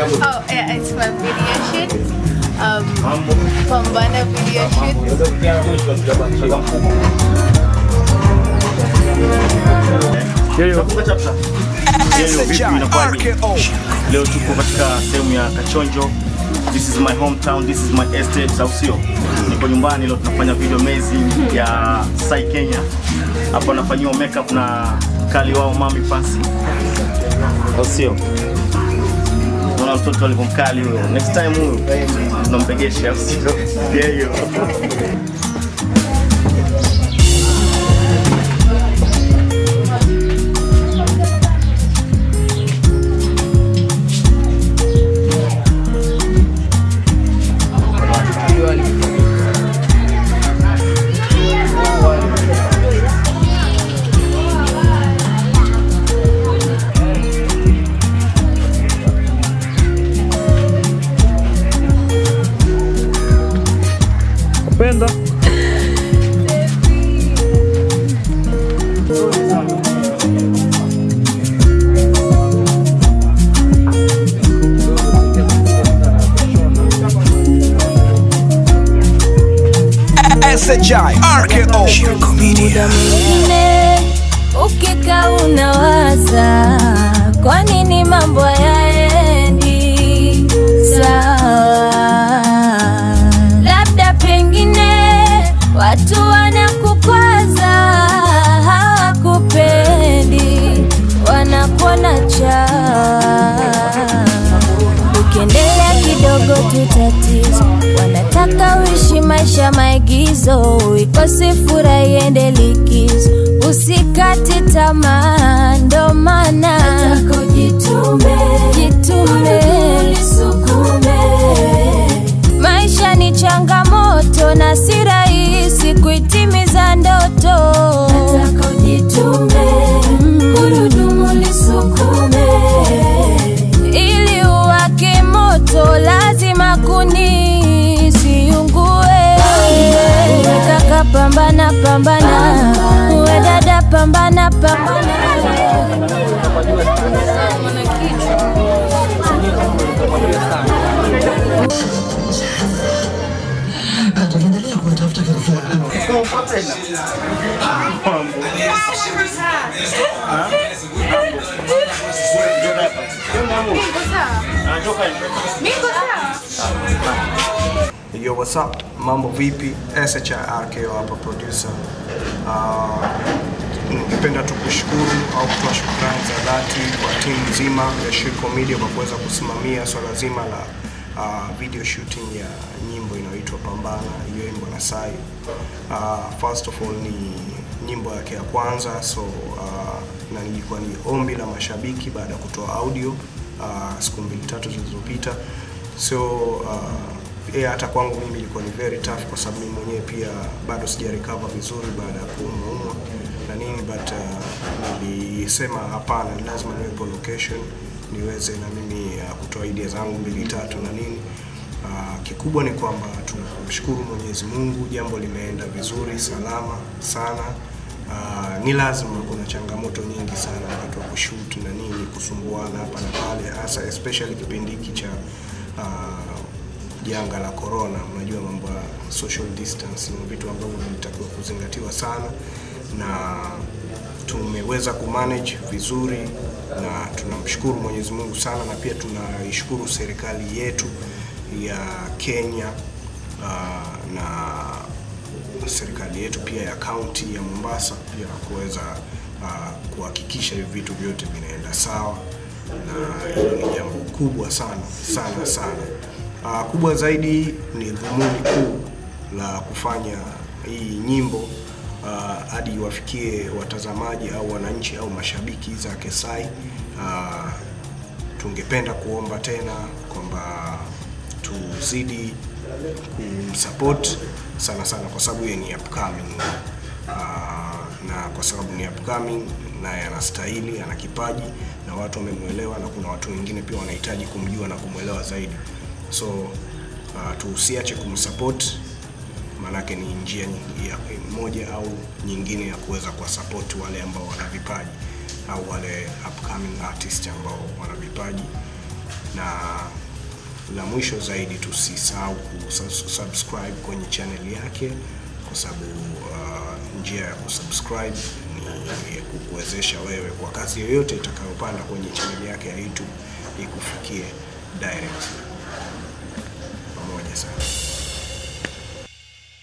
Oh, yeah, it's my video shoot. Um, Pambana video shoot. Yeyo. Yeyo, vipi inakuwaje? Leo tuko katika sehemu ya Kachonjo. This is my hometown, this is my estate, au sio? Niko nyumbani leo tunafanya video amazing ya Sai Kenya. Hapa nafanyiwa makeup na kali wao Mami Pasi. Au sio? Unaona mtoto alivyomkali huyo. Next time huyo tunampegesha, au sio? Yeyo. Kupenda SHI RKO muda mwingine ukika unawaza kwa nini mambo yaendi sawa labda pengine watu wanakukwaza hawakupendi wanakuona cha ukiendelea kidogo tu tatizo wanataka uishi maisha maigizo uikose furaha iende likizo usikate tamaa ndo maana jitume maisha ni changamoto na si rahisi kuitimiza ndoto gurudumu lisukume ili uwake moto lazima kuni siungue uwe kaka pambana pambana uwe dada pambana pambana Yo, what's up? Mambo vipi? SHI RKO hapa producer. Uh, ningependa tu kushukuru au kutoa shukrani za dhati kwa timu nzima ya Shirko Media kwa kuweza kusimamia swala zima la uh, video shooting ya nyimbo inayoitwa Pambana iliyoimbwa na Sai. Uh, first of all ni nyimbo yake ya kwanza so uh, na ilikuwa ni ombi la mashabiki baada ya kutoa audio uh, siku mbili tatu zilizopita so uh, yeah, hata kwangu mimi ilikuwa ni very tough kwa sababu mimi mwenyewe pia bado sija recover vizuri baada ya kuumwaumwa na nini but uh, nilisema hapana, ni lazima niwepo location niweze na mimi uh, kutoa idea zangu mbili tatu na nini uh, kikubwa ni kwamba tunamshukuru Mwenyezi Mungu, jambo limeenda vizuri salama sana. Uh, ni lazima kuna changamoto nyingi sana wakati wa kushoot na nini, kusumbuana hapa na pale, hasa especially kipindi hiki cha uh, janga la corona. Mnajua mambo ya social distance ni vitu ambavyo vinatakiwa kuzingatiwa sana, na tumeweza kumanage vizuri, na tunamshukuru Mwenyezi Mungu sana, na pia tunaishukuru serikali yetu ya Kenya uh, na serikali yetu pia ya kaunti ya Mombasa pia kuweza uh, kuhakikisha hivi vitu vyote vinaenda sawa, na hilo ni jambo kubwa sana sana sana. Uh, kubwa zaidi ni dhumuni kuu la kufanya hii nyimbo uh, hadi iwafikie watazamaji au wananchi au mashabiki zake Sai. Uh, tungependa kuomba tena kwamba tuzidi kumsupport sana sana, kwa sababu yeye ni upcoming uh, na kwa sababu ni upcoming naye anastahili, ana kipaji na watu wamemwelewa, na kuna watu wengine pia wanahitaji kumjua na kumwelewa zaidi so uh, tusiache kumsupport maanake ni njia nyingi- ya moja au nyingine ya kuweza kuwasupport wale ambao wana vipaji au wale upcoming artist ambao wana vipaji na la mwisho zaidi tusisahau kusubscribe kwenye channel yake kwa sababu uh, njia ya kusubscribe ni kukuwezesha wewe kwa kazi yoyote itakayopanda kwenye channel yake ya YouTube ikufikie direct. Pamoja sana.